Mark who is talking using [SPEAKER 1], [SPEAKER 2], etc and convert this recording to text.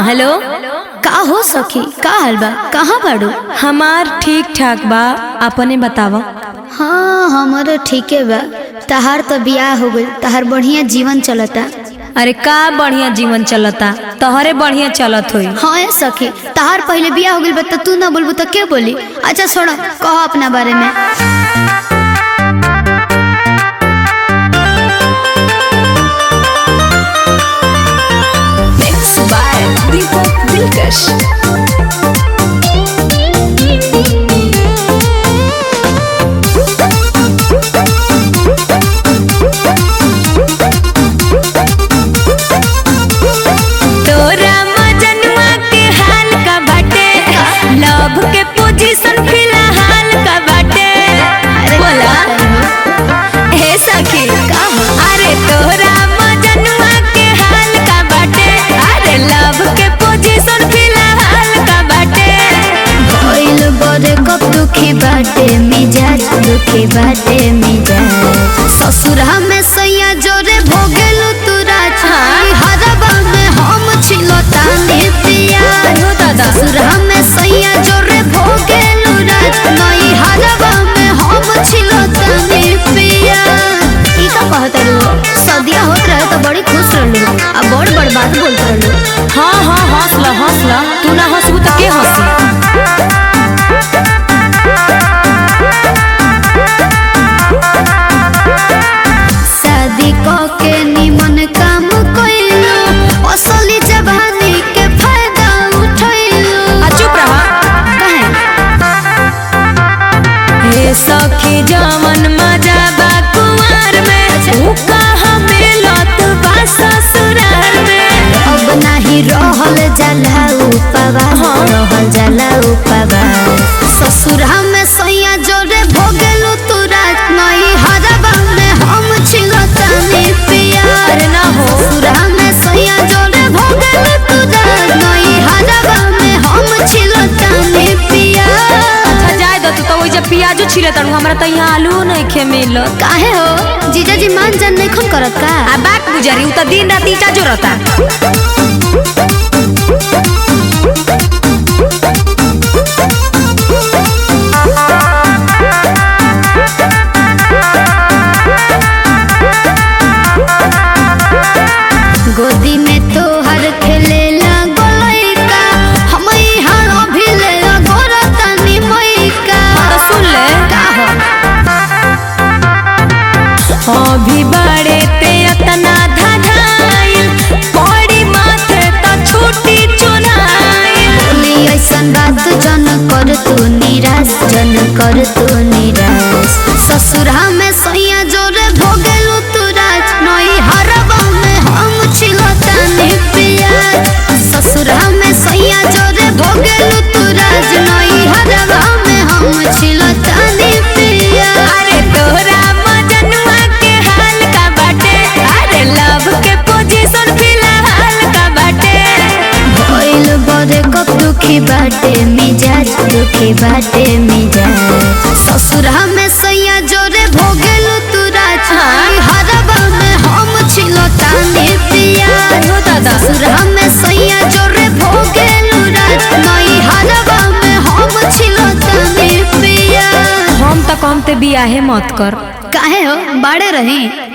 [SPEAKER 1] Hello
[SPEAKER 2] का हो सखी का हाल बा कहाँ बाड़ू
[SPEAKER 1] हमार ठीक ठाक बा अपने बतावा
[SPEAKER 2] हाँ हमारो ठीके बा तहार तो बियाह हो गइल तहार बढ़िया जीवन चलता
[SPEAKER 1] अरे का बढ़िया जीवन चलता तोहरे बढ़िया चलत होई
[SPEAKER 2] हाँ ए सखी तहार पहले बियाह हो गइल बा तो तू ना बोलबू तो के बोली अच्छा छोड़ो कहो अपना बारे में
[SPEAKER 3] Mixed by Deepak Dilkash.
[SPEAKER 1] तोरा मजनुआ के हाल का बाटे लव के पोजीशन फिलहाल का बाटे बोला हे सखी अरे तोरा मजनुआ के हाल का बाटे अरे लव के पोजीशन फिलहाल का बाटे
[SPEAKER 2] भइल बड़े कब दुखी बाटे मिजाज दुखी बाटे मिजाज ससुरा में सैया जोरे भोगेलु तू राज हरबा में हम छिलो तानी पिया
[SPEAKER 1] हो दादा।
[SPEAKER 2] ससुरा में सैया जोरे भोगेलु राज नई हरबा में हम छिलो तानी पिया ई का कहत रहलू सदिया होत रहे तो बड़ी खुश रहलू आ बड़ बड़ बात बोलत रहलू
[SPEAKER 1] हाँ हाँ हंसला हंसला तू ना हंसबू तो के हंसी
[SPEAKER 2] शादी क के निमन काम कइलू असली जवानी के फायदा उठैलू
[SPEAKER 1] आ चुप रहा
[SPEAKER 2] काहे
[SPEAKER 1] हे सखी जमन मजा बा कुंवर में ऊ कहाँ मिलत बा ससुराल में
[SPEAKER 2] अब नाही रहल जाला उपवास रहल जाला उपवास ससुरा में सैया जोरे भोगेलू तू रात नई हरबा में हम छिलतानी पिया
[SPEAKER 1] अरे ना हो।
[SPEAKER 2] ससुरा में सैया जोरे भोगेलू तू रात नई हरबा में हम छिलतानी पिया
[SPEAKER 1] अच्छा जाए दो तू तो वही जब प्याजो छिले तड़ू हमरा तो यहाँ आलू नहीं खे मिलत
[SPEAKER 2] काहे हो जीजा जी मान जान नहीं खून करत का
[SPEAKER 1] आ बात गुजरी उ तो दिन रात ईटा जो रहता
[SPEAKER 2] गोदी में तोहर खेले गोलैका हम यहाँ अभी ले गोरतानी मैका
[SPEAKER 1] तो सुन ले
[SPEAKER 2] का हो
[SPEAKER 1] अभी बड़े ते अतना धधाइल पड़ी माथे तो छूटी चुनाइल
[SPEAKER 2] बोली ऐसन बात जन कर तू निराश जन कर तू निराश ससुरा में सैया जोरे भोगेलू तू राज नई हरबा में हम छिलतानी पिया ससुरा में सैया जोरे भोगेलू तू राज नई हरबा में हम छिलतानी पिया
[SPEAKER 1] अरे तोरा मजनुआ के हाल का बाटे अरे लव के पोजीशन फिलहाल का बाटे
[SPEAKER 2] भइल बड़े कब दुखी बाटे मिजाज दुखी बाटे मिजाज ससुरा में सैया जोरे भोगेलू तू राज
[SPEAKER 1] हाँ।
[SPEAKER 2] हरबा में हम छिलो तानी पिया
[SPEAKER 1] हो दादा।
[SPEAKER 2] ससुरा में सैया जोरे भोगेलू राज नई हरबा में हम छिलो तानी पिया
[SPEAKER 1] हम तो कम ते बियाहे मत कर
[SPEAKER 2] काहे हो बाड़े रही